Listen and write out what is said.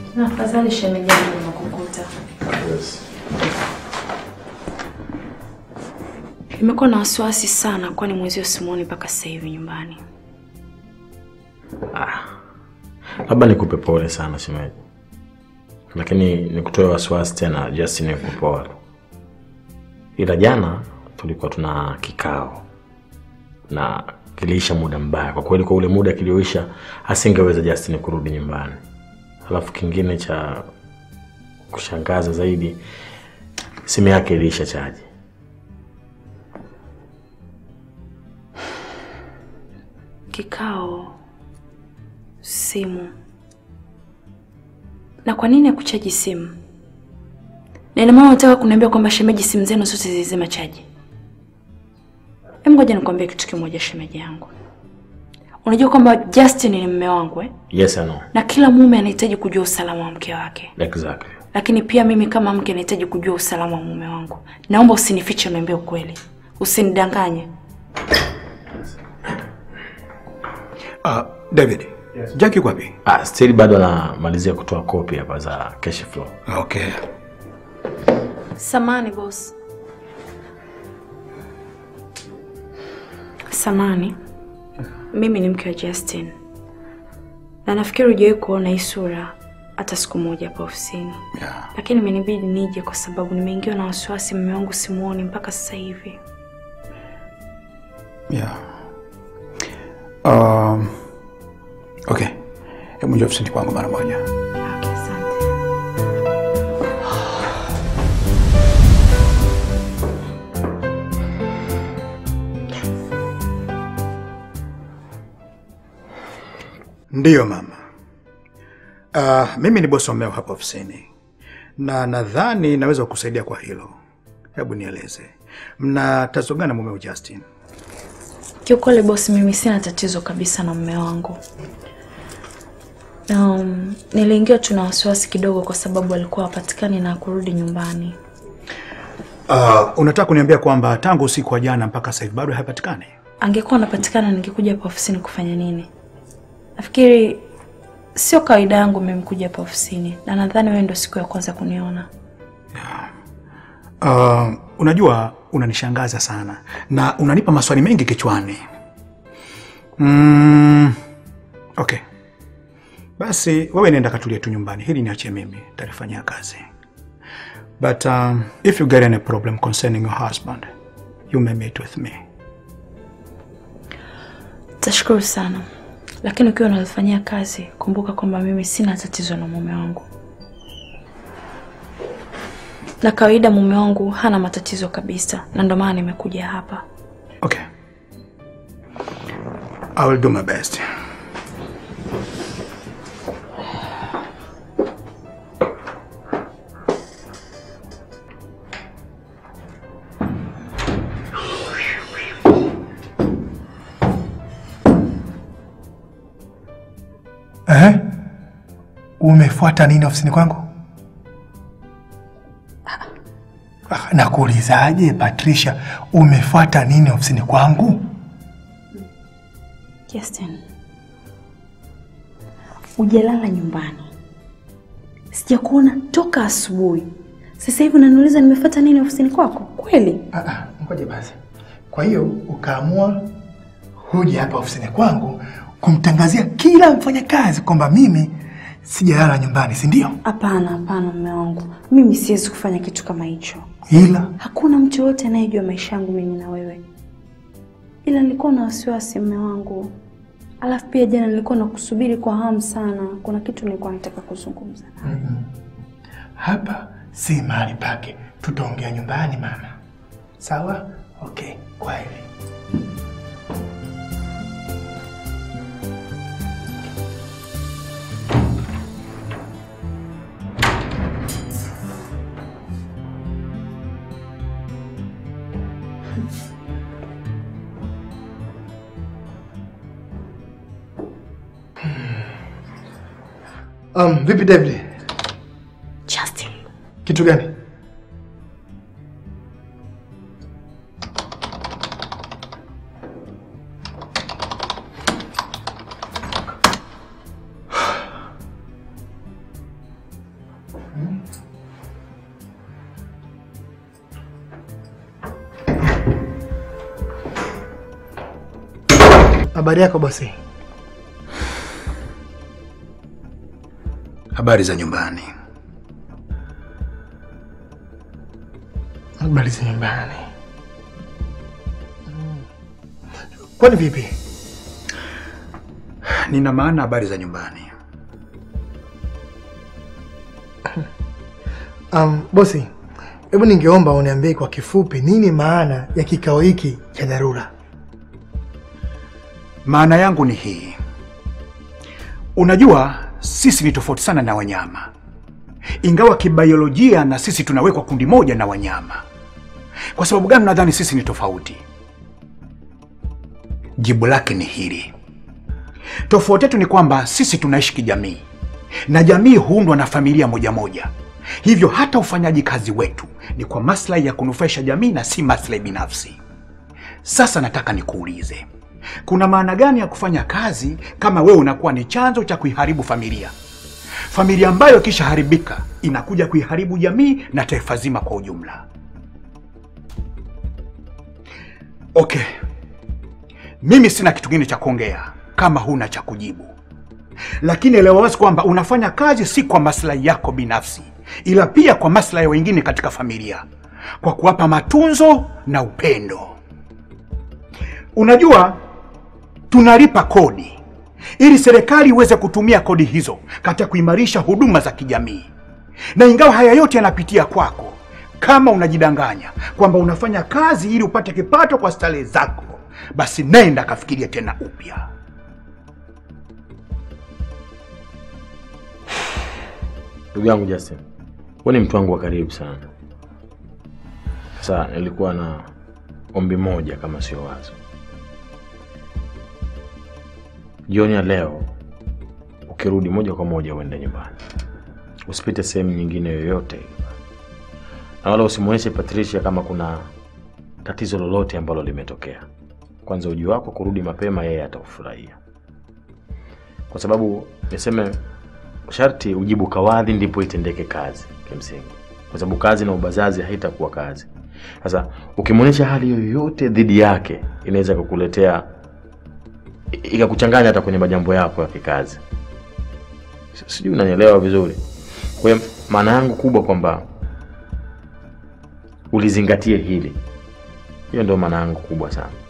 Na afadhali shemeji yangu nimekukuta. Yes. Nimekuwa na wasiwasi sana, kwani mwezio simuoni mpaka sasa hivi nyumbani. Labda nikupe pole sana shemeji, lakini nikutoe wasiwasi tena, just nikupe pole. Ila jana tulikuwa tuna kikao na kiliisha muda mbaya kwa kweli. Kwa ule muda kilioisha, asingeweza Justin kurudi nyumbani. Alafu kingine cha kushangaza zaidi, simu yake iliisha chaji. Kikao, simu. Na kwa nini hakuchaji simu? Na ina maana unataka kuniambia kwamba shemeji, simu zenu zote zilizima chaji? Hebu ngoja nikwambie kitu kimoja, shemeji yangu. Unajua kwamba Justin ni mume wangu eh? Yes, I know. Na kila mume anahitaji kujua usalama wa mke wake, Exactly. lakini pia mimi kama mke nahitaji kujua usalama wa mume wangu. Naomba usinifiche, uniambie ukweli, usinidanganye. Uh, David. Yes. Jack yuko wapi? Ah, still bado anamalizia kutoa kopi hapa za cash flow. Okay. Samani boss. Samani, mimi ni mke wa Justin na nafikiri hujawahi kuona hii sura hata siku moja hapa ofisini, Yeah. lakini imenibidi nije kwa sababu nimeingiwa na wasiwasi. Mume wangu simuoni mpaka sasa hivi. Yeah. Um, okay. Hebu njoo ofisini kwangu mara moja. Okay, asante. Ndiyo mama. Uh, mimi ni bosi wa mmeo hapa ofisini na nadhani naweza kukusaidia kwa hilo. Hebu nieleze, mna tatizo gani na mumeo Justin? Kiukweli bosi, mimi sina tatizo kabisa na mume wangu. Um, niliingiwa tu na wasiwasi kidogo kwa sababu alikuwa hapatikani na kurudi nyumbani. Uh, unataka kuniambia kwamba tangu usiku wa jana mpaka sasa hivi bado haipatikani? Angekuwa anapatikana ningekuja hapa ofisini kufanya nini? Nafikiri sio kawaida yangu mimi kuja hapa ofisini, na nadhani wewe ndio siku ya kwanza kuniona. Uh, unajua unanishangaza sana na unanipa maswali mengi kichwani. Mm, okay, basi wewe nenda katulia tu nyumbani, hili niachie mimi, talifanyia kazi. But um, if you get any problem concerning your husband you may meet with me. Tashukuru sana, lakini ukiwa unalifanyia kazi, kumbuka kwamba mimi sina tatizo na mume wangu, na kawaida mume wangu hana matatizo kabisa, na ndio maana nimekuja hapa. Okay, I will do my best. Eh? Umefuata nini ofisini kwangu? Ah, Nakuulizaje Patricia, umefuata nini ofisini kwangu? Justin, hujalala nyumbani, sijakuona toka asubuhi. Sasa hivi unaniuliza nimefuata nini ofisini kwako? Kweli? Ah, ah, Ngoja basi. Kwa hiyo ukaamua huja hapa ofisini kwangu kumtangazia kila mfanyakazi kwamba mimi sijalala nyumbani, si ndio? Hapana, hapana mume wangu, mimi siwezi kufanya kitu kama hicho. Ila Hakuna mtu yoyote anayejua maisha yangu mimi na wewe, ila nilikuwa na wasiwasi mume wangu. Alafu pia jana nilikuwa nakusubiri kwa hamu sana, kuna kitu nilikuwa nataka kuzungumza. hapa si mahali pake, tutaongea nyumbani mama. Sawa? Okay, kwaheri. Um, vipi David? Justin, Kitu gani? Habari yako bosi? Habari za nyumbani? Habari za nyumbani. Mm. Kwani vipi? Nina maana habari za nyumbani. Um, bosi, hebu ningeomba uniambie kwa kifupi nini maana ya kikao hiki cha dharura? Maana yangu ni hii. Unajua sisi ni tofauti sana na wanyama, ingawa kibiolojia na sisi tunawekwa kundi moja na wanyama. Kwa sababu gani nadhani sisi ni tofauti? Jibu lake ni hili: tofauti yetu ni kwamba sisi tunaishi kijamii, na jamii huundwa na familia moja moja. Hivyo hata ufanyaji kazi wetu ni kwa maslahi ya kunufaisha jamii na si maslahi binafsi. Sasa nataka nikuulize, kuna maana gani ya kufanya kazi kama wewe unakuwa ni chanzo cha kuiharibu familia? Familia ambayo ikishaharibika inakuja kuiharibu jamii na taifa zima kwa ujumla. Okay, mimi sina kitu kingine cha kuongea kama huna cha kujibu, lakini elewa wazi kwamba unafanya kazi si kwa maslahi yako binafsi, ila pia kwa maslahi ya wengine katika familia, kwa kuwapa matunzo na upendo. Unajua, tunalipa kodi ili serikali iweze kutumia kodi hizo katika kuimarisha huduma za kijamii, na ingawa haya yote yanapitia kwako, kama unajidanganya kwamba unafanya kazi ili upate kipato kwa starehe zako, basi nenda kafikiria tena upya. Ndugu yangu Justin, wewe ni mtu wangu wa karibu sana. Sasa nilikuwa na ombi moja, kama sio wazo. Jioni ya leo ukirudi, moja kwa moja uende nyumbani, usipite sehemu nyingine yoyote, na wala usimwonyeshe Patricia kama kuna tatizo lolote ambalo limetokea. Kwanza uji wako kurudi mapema, yeye ataufurahia, kwa sababu niseme sharti ujibu kawadhi ndipo itendeke kazi kimsingi, kwa sababu kazi na ubazazi haitakuwa kazi. Sasa ukimwonyesha hali yoyote dhidi yake, inaweza kukuletea i- ikakuchanganya hata kwenye majambo yako ya kikazi. Si- Sijui unanielewa vizuri. Kwa hiyo maana yangu kubwa kwamba ulizingatie hili, hiyo ndio maana yangu kubwa sana.